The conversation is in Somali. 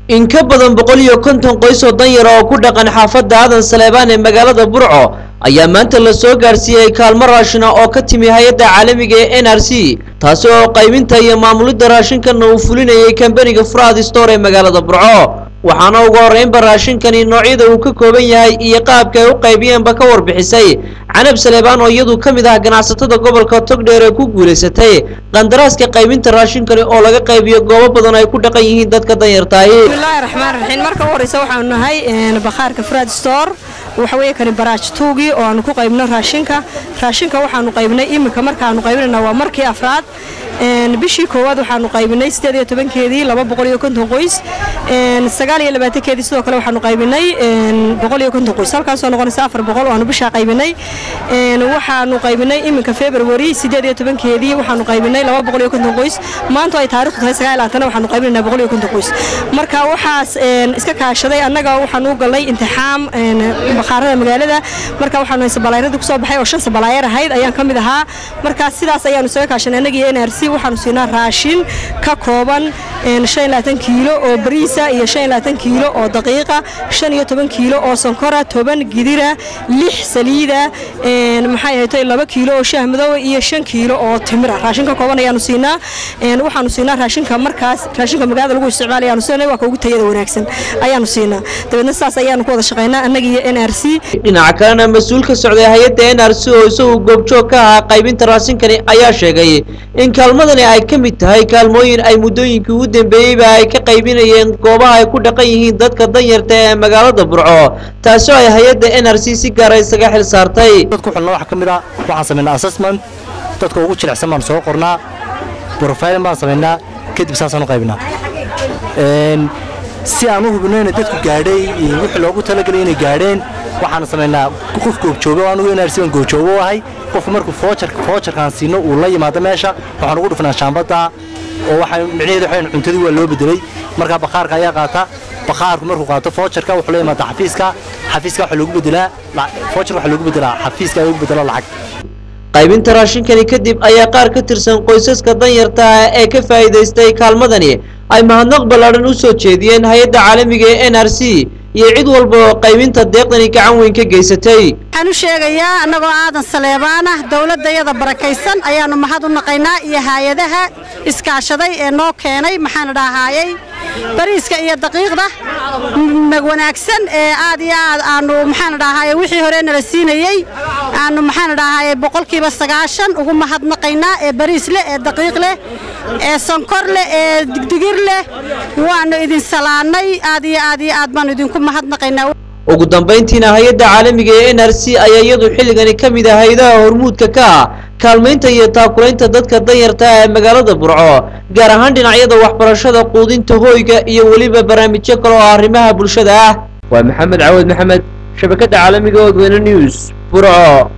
in ka badan boqol iyo konton qoys oo danyara oo ku dhaqan xaafadda aadan saleebaan ee magaalada burco ayaa maanta la soo gaarsiiyey kaalmo raashina oo ka timi hay-adda caalamiga ee n r c taasi oo qaybinta iyo maamulidda raashinkana uu fulinayay kambaniga fraad store ee magaalada burco waxaana ugu horreynba raashinkani noocyada uu ka kooban yahay iyo qaabka ay u qaybiyeenba ka warbixisay canab saleebaan oo iyadu ka mid ah ganacsatada gobolka togdheer ee ku guulaysatay qandaraaska qaybinta raashinkani oo laga qaybiyo goobo badan ay ku dhaqan yihiin dadka danyartaahi bismillaahi raxmaan raxiim marka u horeysa waxaanu nahay bakhaarka fraad store waxa weeye kani baraaj tuugii oo aanu ku qaybno raashinka raashinka waxaanu qaybnay iminka markaanu qaybinayna waa markii afraad bishii koowaad waxaanu qaybinay sideed iyo tobankeedii laba boqol iyo konton qoys sagaal iyo labaatankeedii sidoo kale waxaanu qaybinay boqol iyo konton qoys halkaasoo noqonaysa afar boqol oo aanu bishaa qaybinay waxaanu qaybinay iminka february sideed iyo tobankeedii waxaanu qaybinay laba boqol iyo konton qoys maanta ay taarikhdu tahay sagaal labaatan waxaanu qaybinaynaa boqol iyo konton qoys marka waxaas iska kaashaday annaga waxaanu u galnay intixaam bakhaarada magaalada marka waxaanu sabalaayarada kusoo baxay oo shan sabalaayar ahayd ayaan ka mid ahaa marka sidaas ayaanu isaga kaashanay annagii n r c waxaanu siinaa raashin ka kooban kiilo oo bariisa iyo kiilo oo daqiiqa iyo toban kiilo oo sonkora toban gidira lix saliida maxay ahayto laba kiilo oo shaah madow iyo shan kiilo oo timira raashin ka kooban ayaanu siinaa waxaanu siinaa raashinka markaas raashinka magaalada lagu isticmaala ayaanu siinay waa ka ugu tayada wanaagsan ayaanu siinaa dabeedna saas ayaanu ku wada shaqaynaa annaga iyo n r c dhinaca kalena mas-uul ka socday hay-adda n r c oo isagu goobjoog ka ahaa qaybinta raashinkani ayaa sheegay in kaalmadani ay ka mid tahay kaalmooyin ay muddooyinkii ugu dambeeyeyba ay ka qaybinayeen goobaha ay ku dhaqan yihiin dadka danyarta ee magaalada burco taasoo ay hay-adda n r c si gaara isaga xil saartay dadku xulna waxa ka mid ah waxaan samaynaa assessment dadka ugu jilicsan baan soo qornaa profiling baan samaynaa kadib saasaan u qaybinaa si aan u hubino inay dadku gaadhay wixii loogu talagelay inay gaadheen waxaan samaynaa qof goobjooga anugu n r c baan goobjoogo u ahay qofku markuu foojarka foojarkaan siino uu la yimaado meesha waxaan ugu dhufnaa shaambadda oo waxaa micnaheedu waxaan cuntadii waa loo bedelay markaa bakhaarka ayaa qaata bakhaarku markuu qaato foojarka wuxuu la yimaada xafiiska xafiiska waxaa loogu bedelaa foojarka waxaa loogu bedelaa xafiiska loogu bedelo lacag qaybinta raashinkani kadib ayaa qaar ka tirsan qoysaska danyarta ah ee ka faa'iidaystay kaalmadani ay mahadnaq ballaadhan u soo jeediyeen hay-adda caalamiga ee n r c iyo cid walba oo qaybinta deeqdani gacan weyn ka geysatay waxaan u sheegayaa annagoo aadan saleebaan ah dowladdayada barakaysan ayaannu mahad u naqaynaa iyo haayadaha iskaashaday ee noo keenay maxaan dhahaayey bariiska iyo daqiiqda wanaagsan ee aad iyo aad aanu maxaan dhahaye wixii hore nala siinayey aanu maxaan dhahaye boqolkiiba sagaashan ugu mahadnaqaynaa ee bariis leh ee daqiiq leh ee sonkor leh ee digdigir leh waannu idin salaannay aad iyo aad iyo aad baannu idinku mahadnaqaynaa ugu dambayntiina hay-adda caalamiga ee n r c ayaa iyadu xilligani ka mid ah hay-adaha hormuudka ka ah kaalmaynta iyo taakulaynta dadka danyarta ah ee magaalada burco gaar ahaan dhinacyada waxbarashada quudinta hoyga iyo weliba barnaamijyo kale oo arrimaha bulshada ah waa maxamed cawad maxamed shabakadda caalamiga odweyne news burco